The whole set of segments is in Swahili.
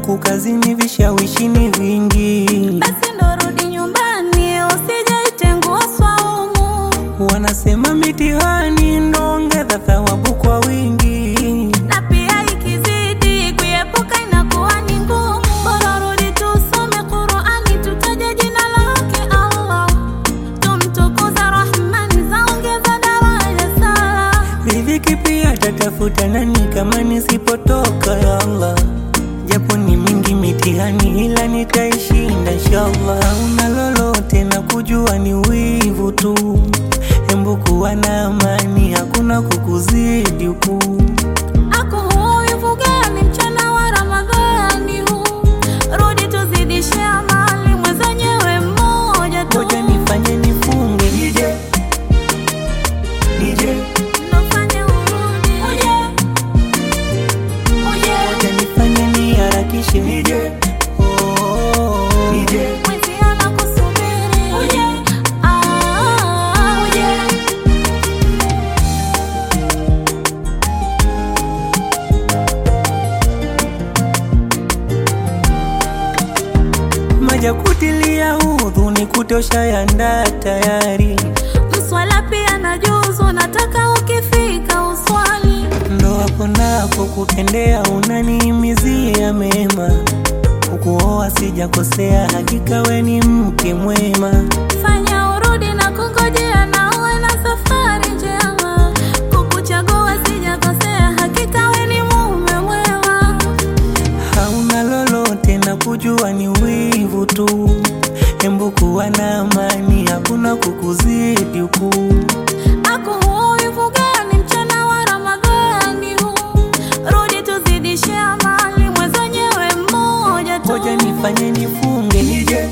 huku kazini vishawishini vingi, basi ndo rudi nyumbani, usijaitengua swaumu. wanasema mitihani ndo ongeza thawabu kwa wingi. na pia ikizidi kuepuka inakuwa ni ngumu. Bora rudi tusome Qur'ani, tutaje jina lake Allah, tumtukuza Rahmani, zaongeza daraja sala. Riziki pia tatafuta nani kama nisipotoka ya Allah, japo ni mingi mitihani, ila nitaishinda inshallah. Hauna lolote na kujua ni wivu tu, hembu kuwa na amani, hakuna kukuzidi huku. Ako huyu fugani mchana wa Ramadhani huu, rudi tuzidishe amali, mwenzenyewe mmoja tu. Ngoja nifanye nifunge nije nije, Nofanye urudi. Uje. Uje. ngoja nifanye niharakishe nije oh, nije Mwenzi anakusubiri. Uje. Ah, uje. maja kutilia udhu ni kutosha yanda tayari, Mswala pia na juzu, nataka ukifika uswali. ndo hapo napo kupendea, unanihimizia mema, kukuoa sijakosea, hakika we ni mke mwema. Fanya urudi na kungojea, na uwe na safari njema. Kukuchagua sijakosea, hakika we ni mume mwema. hauna lolote na kujua ni wivu tu, hembu kuwa na amani, hakuna kukuzidi huku. Ako huyu fugani mchana wa Ramadhani huu, rudi tuzidishe amali, mwenzenyewe mmoja tu. Ngoja nifanye nifunge nije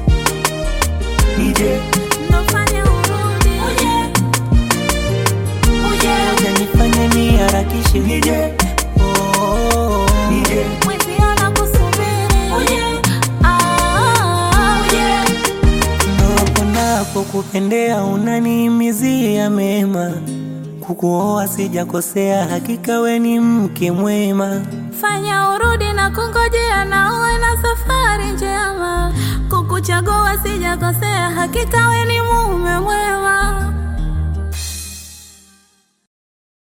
nije, Nofanye urudi. Uje. Uje. ngoja nifanye niharakishe nije oh, nije Mwenzi anakusubiri. Uje. Ah, uje. ndo hapo napo kupendea, unanihimizia mema, kukuoa sijakosea, hakika we ni mke mwema. Fanya urudi na kungojea, na uwe na safari njema. Kukuchagua sijakosea, hakika we ni mume mwema.